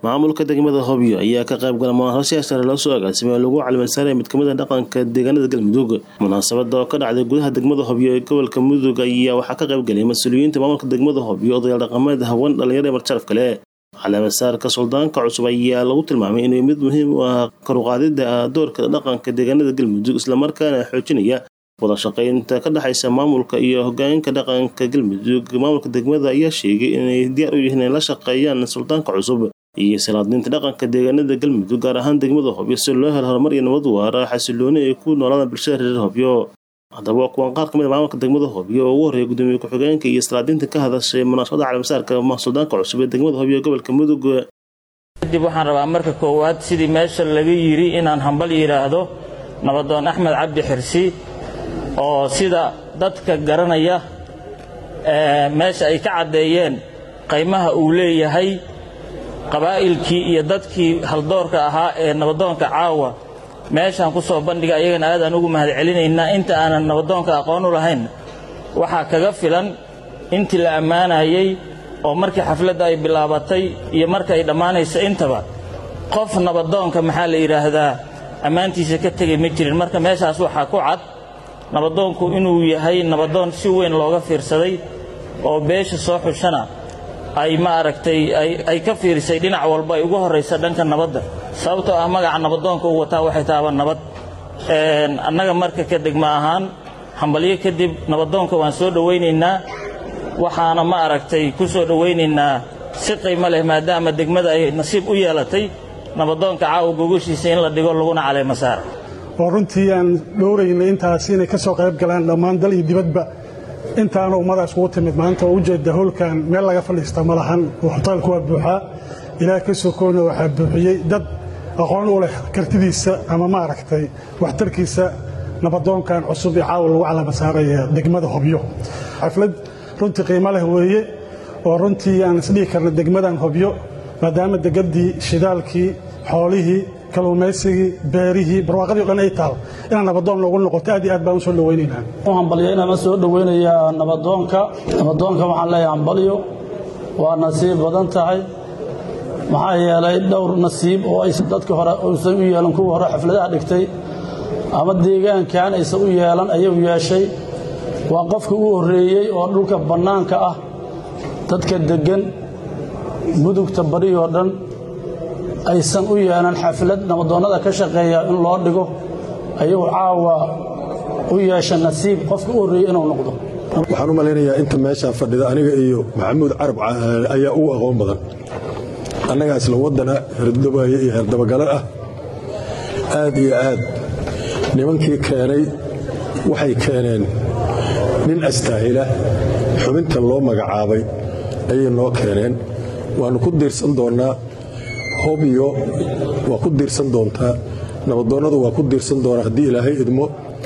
maamulka degmada hobyo ayaa ka qayb gala munaasabad siyaas sare loo soo agaasimay oo lagu calimansaaray mid kamid a dhaqanka deegaanada galmudug munaasabada oo ka dhacday gudaha degmada hobyo ee gobolka mudug ayaa waxaa ka qayb galay mas-uuliyiinta maamulka degmada hobyo odayaal dhaqameed haween dhalinyaro ee marjaraf kale calimasaarka suldaanka cusub ayaa lagu tilmaamay inuu mid muhiim u ah karuqaadida doorka dhaqanka deegaanada galmudug islamarkaana xoojinaya wada shaqaynta ka dhexaysa maamulka iyo hogaaminka dhaqanka galmudug maamulka degmada ayaa sheegay inay diyaar u yihiin inay la shaqeeyaan suldaanka cusub iyo salaadinta dhaqanka deegaanada galmudug gaar ahaan degmada hobyo si loo helo horumar iyo nabad waara xasilooni ay ku noolaadaan bulshada reer hobyo haddaba waa kuwan qaar kamid a maamulka degmada hobyo oo ugu horreeya gudoomiye ku-xigeenka iyo salaadiinta ka hadashay munaasabada calimasaarka suldaanka cusub ee degmada hobyo ee gobolka mudug kadib waxaan rabaa marka koowaad sidii meesha laga yidhi inaan hambal yidhaahdo nabadoon axmed cabdi xirsi oo sida dadka garanaya meesha ay ka caddeeyeen qaymaha uu leeyahay qabaa'ilkii iyo dadkii haldoorka ahaa ee nabadoonka caawa meeshaan ku soo bandhiga ayagana aadaan ugu mahad celinaynaa inta aanan nabadoonka aqoon u lahayn waxaa kaga filan intii la ammaanayey oo markii xafladda ay bilaabatay iyo marka ay dhammaanayso intaba qof nabadoonka maxaa la yidhaahdaa ammaantiisa ka tegay ma jirin marka meeshaas waxaa ku cad nabadoonku inuu yahay nabadoon si weyn looga fiirsaday oo beesha soo xushana ay ma aragtay ay ka fiirisay dhinac walba ay ugu horraysa dhanka nabadda sababtoo ah magaca nabadoonka uu wataa waxay tahaba nabad annaga marka ka degma ahaan hambalyo kadib nabadoonka waan soo dhowaynaynaa waxaana ma aragtay ku soo dhowaynaynaa si qiimo leh maadaama degmada ay nasiib u yeelatay nabadoonka caawa gogoshiisa in la dhigo laguna caleema saara oo runtii aan dhowraynay intaas inay ka soo qayb galaan dhammaan dal iyo dibadba intaana ummadaas ugu timid maanta oo ujeedda howlkan meel laga fadhiista ma lahan hoteelku waa buuxaa ilaah ka sokoona waxaa buuxiyey dad aqoon u leh kartidiisa ama maaragtay waxtarkiisa nabadoonkan cusub ee caawa lagu calama saaraya degmada hobyo xaflad runtii qiimo leh weeye oo runtii aan isdhihi karna degmadan hobyo maadaama degaddii shidaalkii xoolihii kalluumaysigii beerihii barwaaqadii o dhan ay taal inaan nabadoon loogu noqoto aad iyo aad baan u soo dhowaynaynaa u hambalyo inaan soo dhowaynayaa nabadoonka nabadoonka waxaan leeyahay hambalyo waa nasiib badan tahay maxaa yeelay dhowr nasiib oo aysan dadka hore uusan u yeelan kuwa hore xafladaha dhigtay ama deegaankan aysan u yeelan ayuu yeeshay waa qofka u horreeyey oo dhulka bannaanka ah dadka deggan mudugta badhiyoo dhan aysan u yeelan xaflad nabadoonnada ka shaqeeya in loo dhigo ayuu caawa u yeesha nasiib qofka u horreeyey inuu noqdo waxaan u malaynayaa inta meeshaa fadhida aniga iyo maxamuud carab ayaa ugu aqoon badan annagaa isla waddana herdabaaye iyo herdabagalo ah aad iyo aad nimankii keenay waxay keeneen nin astaahila xubinta loo magacaabay ayay noo keeneen waannu ku diirsan doonnaa hobyo waa ku diirsan doontaa nabadoonnadu waa ku diirsan doonaa haddii ilaahay idmo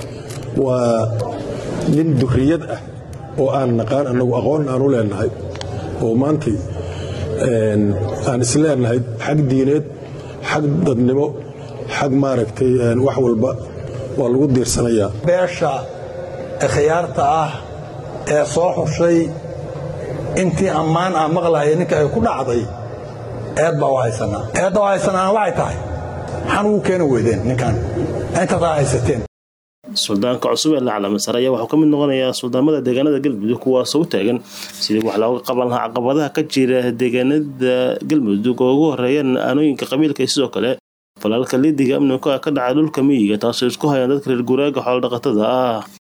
waa nin durriyad ah oo aan naqaan annagu aqoon aan u leennahay oo maantay aan is leennahay xag diineed xag dadnimo xag maaragtay wax walba waa lagu diirsanayaa beesha khiyaarta ah ee soo xushay intii ammaan aan maqlahaya ninka ay ku dhacday eed baa u haysanaa eedda u haysanaana waxay tahay maxaan ugu keeni weydeen ninkan intaasaa haysateen suldaanka cusub ee la calamasar ayaa waxuu ka mid noqonayaa suldaamada deegaanada galmudug kuwaasoo u taagan sidii wax looga qaban lahaa caqabadaha ka jira deegaanada galmudug oo ugu horeeyaan aanooyinka qabiilka iyo sidoo kale falaalka lidiga amniga ka dhaca dhulka miyiga taasoo isku hayaan dadka reer guuraaga xoolo dhaqatada ah